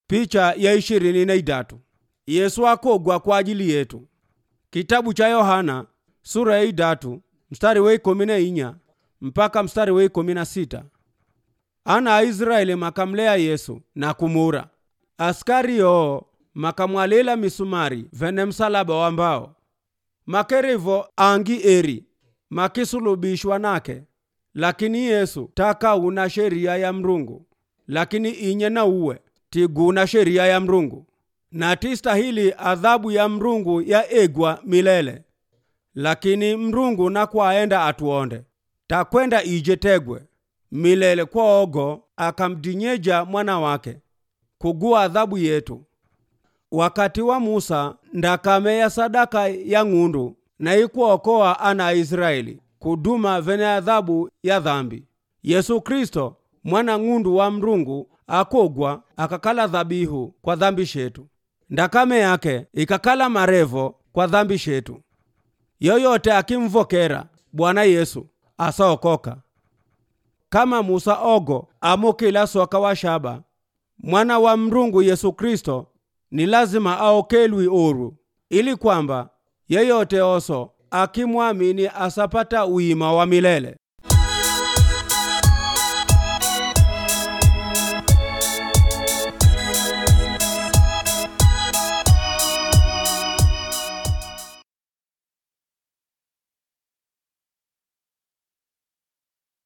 Picha ya ishirini na idatu Yesu akogwa kwa ajili yetu. Kitabu cha Yohana sura ya idatu mstari wa ikumi na inya mpaka mstari wa ikumi na sita ana aisraeli makamlea yesu na kumura askari yoo makamwalela misumari vene msalaba wa mbao makerivo angi eri makisulubishwa nake lakini yesu takauna sheria ya mrungu lakini inye na uwe tiguna sheria ya mrungu na tistahili adhabu ya mrungu ya egwa milele lakini mrungu nakwaenda atuonde takwenda ije tegwe milele kwoogo akamdinyeja mwana wake kugua adhabu yetu wakati wa musa ndakameya sadaka ya ng'undu na ikuokoa ana aisraeli kuduma vene adhabu ya dhambi yesu kristo mwana ng'undu wa mrungu akogwa akakala dhabihu kwa dhambi shetu ndakame yake ikakala marevo kwa dhambi shetu yoyote akimvokera bwana yesu asaokoka kama musa ogo amukila soka wa shaba mwana wa mrungu yesu kristo ni lazima aokelwi oru ili kwamba yeyote oso akimwamini asapata uima wa milele